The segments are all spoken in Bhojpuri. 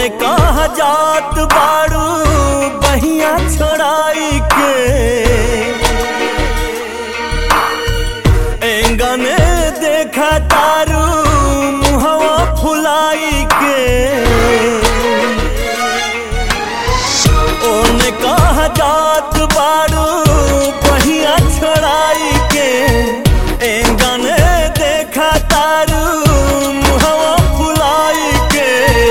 ओने कहा जात बाड़ू बहिया छोड़ाई के एंगने देखा तारू मुहवा फुलाई के ओने कहा जात बाड़ू बहिया छोड़ाई के एंगने देखा तारू मुहवा फुलाई के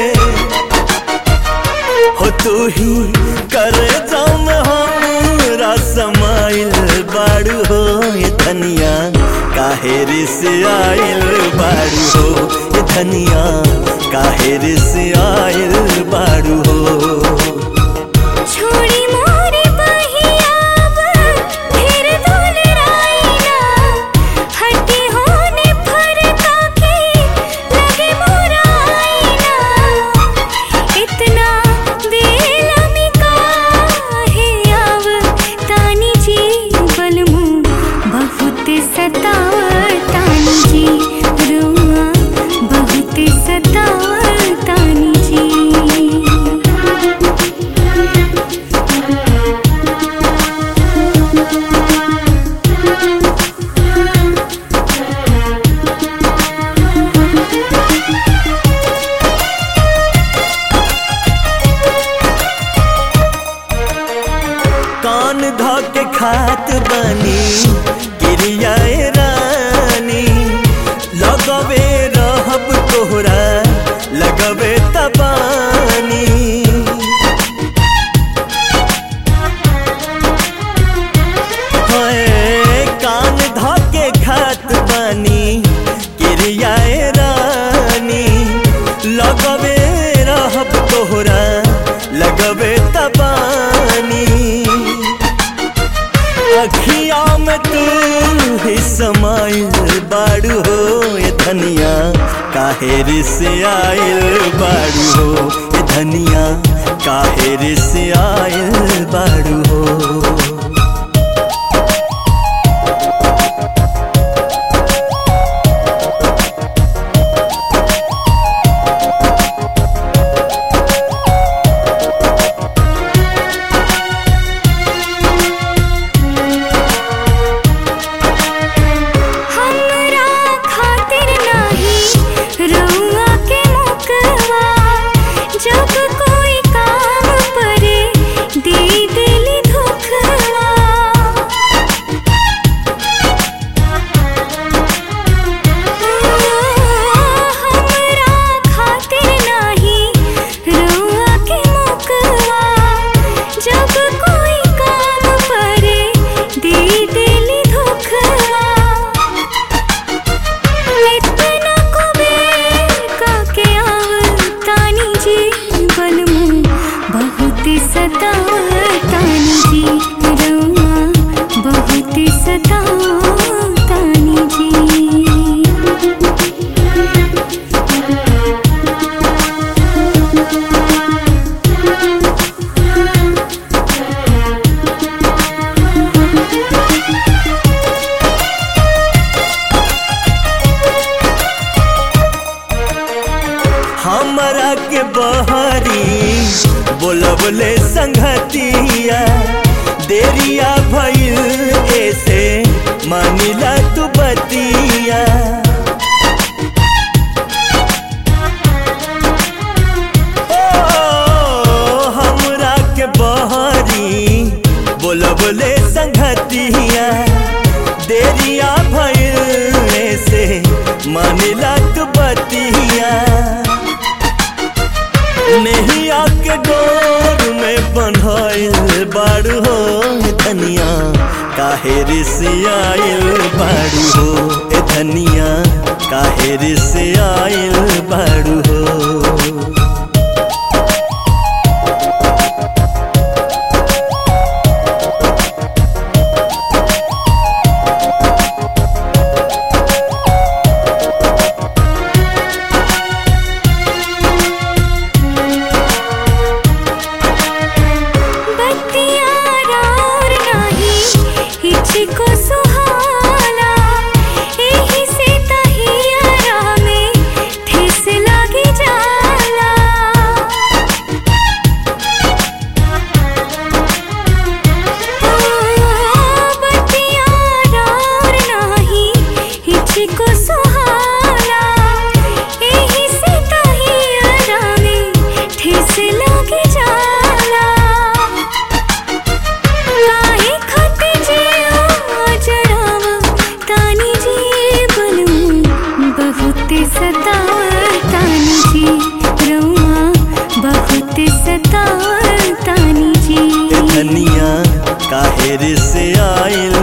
हो तू ही करे जाम हमरा समाइल बाड़ू हो ये धनिया काहे रिस आइल बाड़ू हो ये धनिया काहे रिस आइल बाड़ू हो छोड़ी मोरे बहियाब फिर दुलराइना हटी होने फरका के लगे मोराइना इतना बेलमी काहे आव तानी जी बलमू बहुत सताव तानी जी रुआ बहुत सताव तानी जी कान धके खात बनी गिरियाए रानी लगवे रहब तोहरा लगवे तबानी होए, कान धके खात बनी गिरियाए रानी लगवे रहब तोहरा लगवे तबानी अखिया में तू ही समाइल बाड़ू हो ये धनिया काहे रिस आइल बाड़ू हो ये धनिया काहे रिस आइल बाड़ू हो हमरा खातिर नाही रउआ के मुकवा जब कोई काम परे दे दिली धोखवा हमरा खातिर नाही रउआ के मुकवा जब कोई काम परे दे दिली धोखवा इतना कुबेर काके आव तानी जी बलमू बहुत सताव तानी जी रउआ बहुत सताव तानी जी हमरा के बहरी बोलबले संगतिया देरिया भइल ऐसे मानिला तू बतिया ओ, हमरा के बहरी बोलबले संगतिया देरिया भइल ऐसे मानिला तू बतिया नहीं आके डोर में बंधाइल बाड़ू हो धनिया काहे रिसियाइल बाड़ू हो ए धनिया काहे रिसियाइल बाड़ू हो बत्तिया राउर नाही हिचको सुहाला एही से तहिया में ठेस लागी जाला धनिया काहे रे से आइल